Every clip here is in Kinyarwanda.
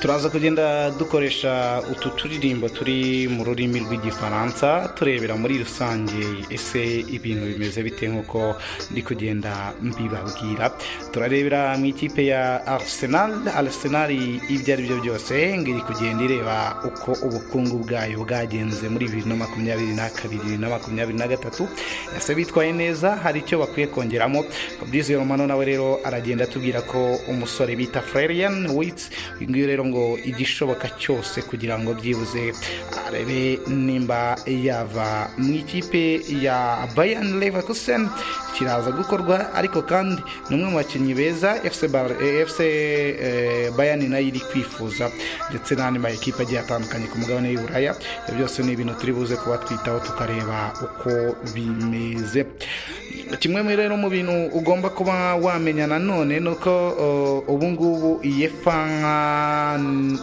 turaza kugenda dukoresha utu turirimbo turi mu rurimi rw'igifaransa turebera muri rusange ese ibintu bimeze bite nk'uko ndi kugenda mbibabwira turarebera mu ikipe ya arsenal arsenal ibyo ari byo byose ngo iri kugenda ireba uko ubukungu bwayo bwagenze muri bibiri na makumyabiri na kabiri bibiri na makumyabiri na gatatu ese bitwaye neza hari icyo bakwiye kongeramo fabrice romano nawe rero aragenda atubwira ko umusore bita frerian witsi uyu nguyu rero ngo igishoboka cyose kugira ngo byibuze arebe nimba yava mu ikipe ya bayan leverkusen kiraza gukorwa ariko kandi ni umwe mu bakinnyi beza fc, Bar- eh, FC eh, bayani nayo iri kwifuza ndetse n'andi ma ekipe agiye atandukanye ku mugabane w'i buraya ibyo byose ni ibintu turi buze kuba twitaho tukareba uko bimeze kimwe muri rero mu bintu ugomba kuba wamenya nanone ni uko uh, ubu ngubu iyefa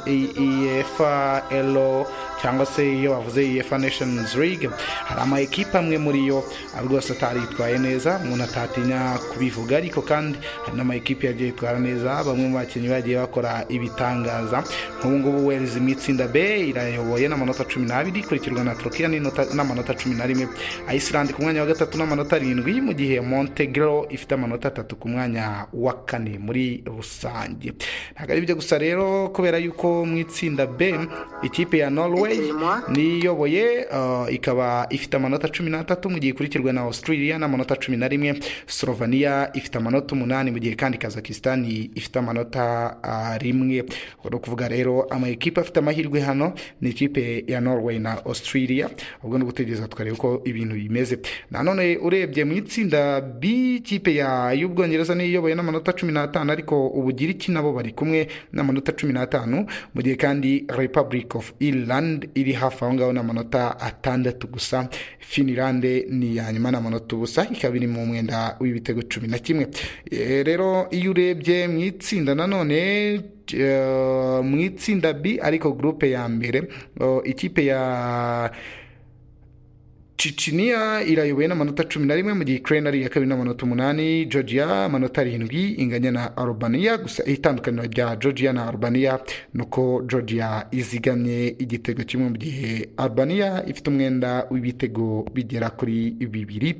iyefa elo cyangwa se iyo bavuze efa nations league hari ama ekipa amwe muri yo rwose ataritwaye neza umuntu atatinya kubivuga ariko kandi hari n'ama ekipe yagiye yitwara neza bamwe mu bakinnyi bagiye bakora ibitangaza nk'ubu ngubu wales mu itsinda b irayoboye n'amanota cumi n'abiri ikurikirwa na turukiya n'inota- n'amanota cumi na rimwe iceland ku mwanya wa gatatu n'amanota arindwi mu gihe montegro ifite amanota atatu ku mwanya wa kane muri rusange ntabwo ari ibyo gusa rero kubera yuko mu itsinda b ikipe ya norway niyoboye uh, ikaba ifite amanota cumi n'atatu mu gihe ikurikirwa na australia n'amanota cumi na rimwe slovenia ifite amanota umunani mu gihe kandi kazakistan ifite amanota uh, rimwe ni ukuvuga rero ama ekipe afite amahirwe hano ni ikipe ya norway na australia ubwo ni ugutegereza tukareba uko ibintu bimeze nanone urebye mu itsinda b ikipe ya y'ubwongereza niyo iyoboye n'amanota cumi n'atanu ariko ubugiriki nabo bari kumwe n'amanota cumi n'atanu mu gihe kandi republic of ireland iri hafi aho ngaho n'amanota atandatu gusa finland ni iya nyuma n'amanota ubusa ikaba iri mu mwenda w'ibitego cumi na kimwe Eh, rero iyo urebye mu itsinda nanone eh, mu itsinda b ariko gurupe ya mbere oh, ikipe ya ciciniya irayoboye n'amanota cumi na rimwe mu gihe ukraine ari iya kabiri n'amanota umunani georgia amanota arindwi inganya na albania gusa itandukaniro rya georgia na albania ni uko georgia izigamye igitego kimwe mu gihe albania ifite umwenda w'ibitego bigera kuri bibiri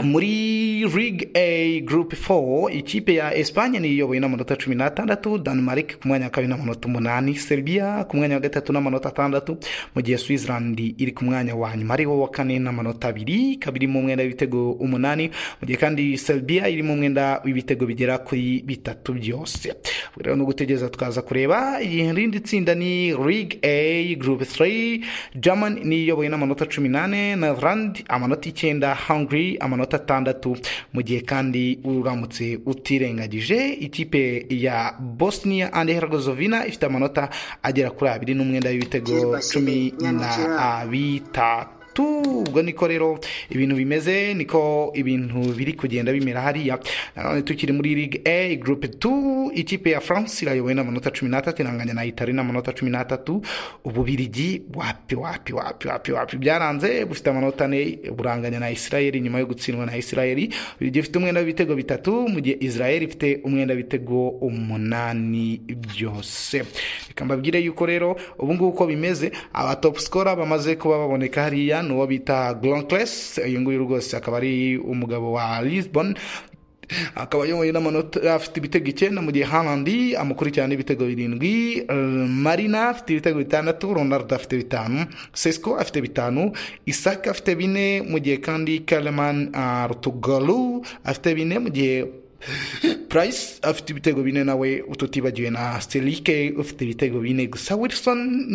muri League A Group 4 ikipe ya Espanye niyo iyoboye n'amanota cumi n'atandatu Denmark ku mwanya wa kabiri n'amanota umunani Serbia ku mwanya wa gatatu n'amanota atandatu mu gihe Switzerland iri ku mwanya wa nyuma ariho wa kane n'amanota abiri ikaba iri mu mwenda w'ibitego umunani mu gihe kandi Serbia iri mu mwenda w'ibitego bigera kuri bitatu byose Ubwo rero ni ugutegereza tukaza kureba irindi tsinda ni League A Group 3 German niyo iyoboye n'amanota cumi n'ane Netherland amanota icyenda Hungary amanota atandatu mu gihe kandi uramutse utirengagije ikipe ya Bosnia and Herzegovina ifite amanota agera kuri abiri n'umwenda w'ibitego cumi na bitatu ubwo niko rero ibintu bimeze niko ibintu biri kugenda bimera hariya nanone tukiri muri Ligue A Group 2 ikipe ya France irayobowe n'amanota cumi n'atatu iranganya na Itali n'amanota cumi n'atatu ububirigi wapi wapi wapi wapi wapi byaranze bufite amanota ane buranganya na Israel nyuma yo gutsindwa na Israel Ububirigi ifite umwenda w'ibitego bitatu mu gihe Israel ifite umwenda w'ibitego umunani byose reka mbabwire yuko rero ubu ngubu uko bimeze aba top scorer bamaze kuba baboneka hariya ni uwo bita Gronkles uyu nguyu rwose akaba ari umugabo wa Lisbon akaba ayoboye n'amanota afite ibitego icyenda mu gihe Haaland amukurikirana n'ibitego birindwi Eh, Marina afite ibitego bitandatu Ronaldo afite bitanu Sesko afite bitanu Isaka afite bine mu gihe kandi Kaleman Artugalu afite bine mu gihe Price afite ibitego bine nawe ututibagiwe na Stelike ufite ibitego bine gusa Wilson ni